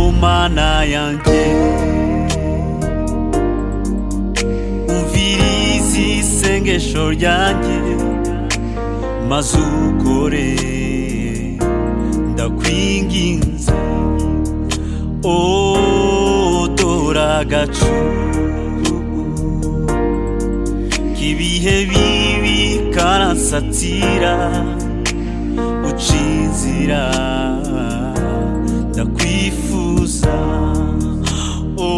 imana yanjye umvirize isengesho ryanjye maze ukore ndakwinginze o dore agacucu k'ibihe bibi karansatira uca inzira ndakwifuza o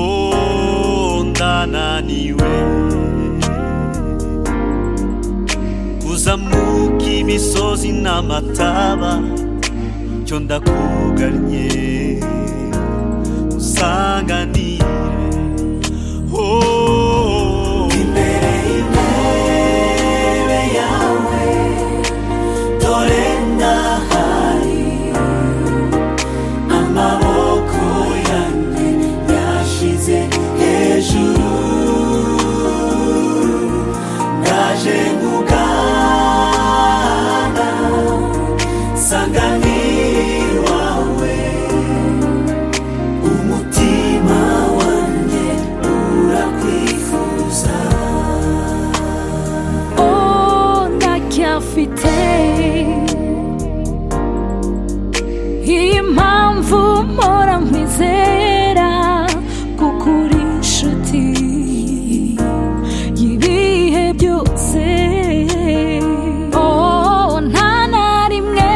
ndananiwe kuzamuka imisozi n'amataba cyo ndakugannye usanganire oh imbere imbere yawe dore ndahari amaboko yanjye yashize hejuru ndaje ngugana sangani wawe umutima wanjye urakwifuza Oh, ndacyafite impamvu mpora nkwizera kuko uri inshuti y'ibihe byose Oh, nta na rimwe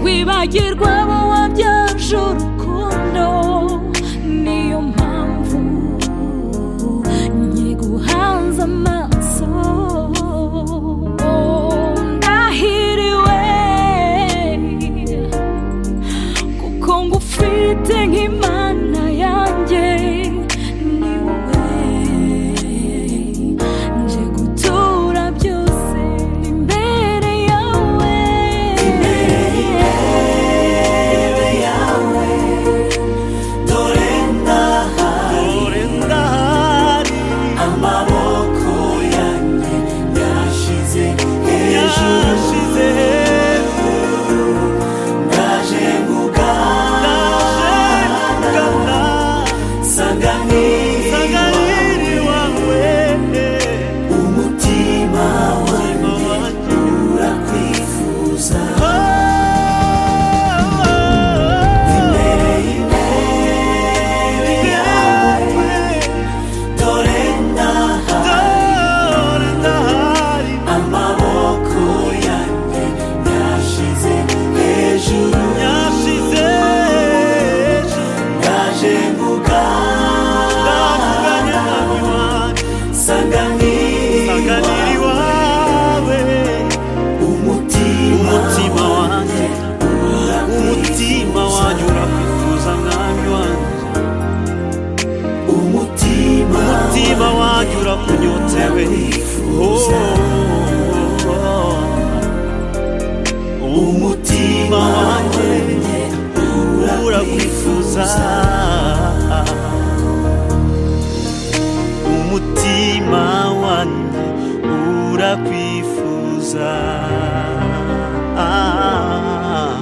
wibagirwa abo wabyaje urukundo niyo mpamvu nyiguhanze amaso Oh, ndahiriwe kuko ngufite nk'imana yanjye ni wowe nje gutura byose imbere yawe imbere yawe dore ndahari amaboko yanjye yashize hejuru ndaje ngugana sanganiriwe umutima wanjye urakwifuza imbere imbere yawe dore ndahari amaboko yanjye yashize hejuru ndaje ngugana sanganiriwe umutima umutima wanjye umutima wanjye urakwifuza mwami wanjye umutima umutima wanjye urakunyotewe Ndakwifuza. Oh. umutima wanjye urakwifuza umutima wanjye urakwifuza Ah,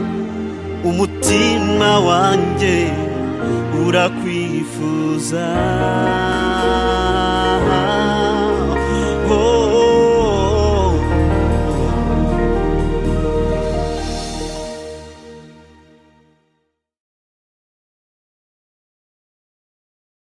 umutima wanjye urakwifuza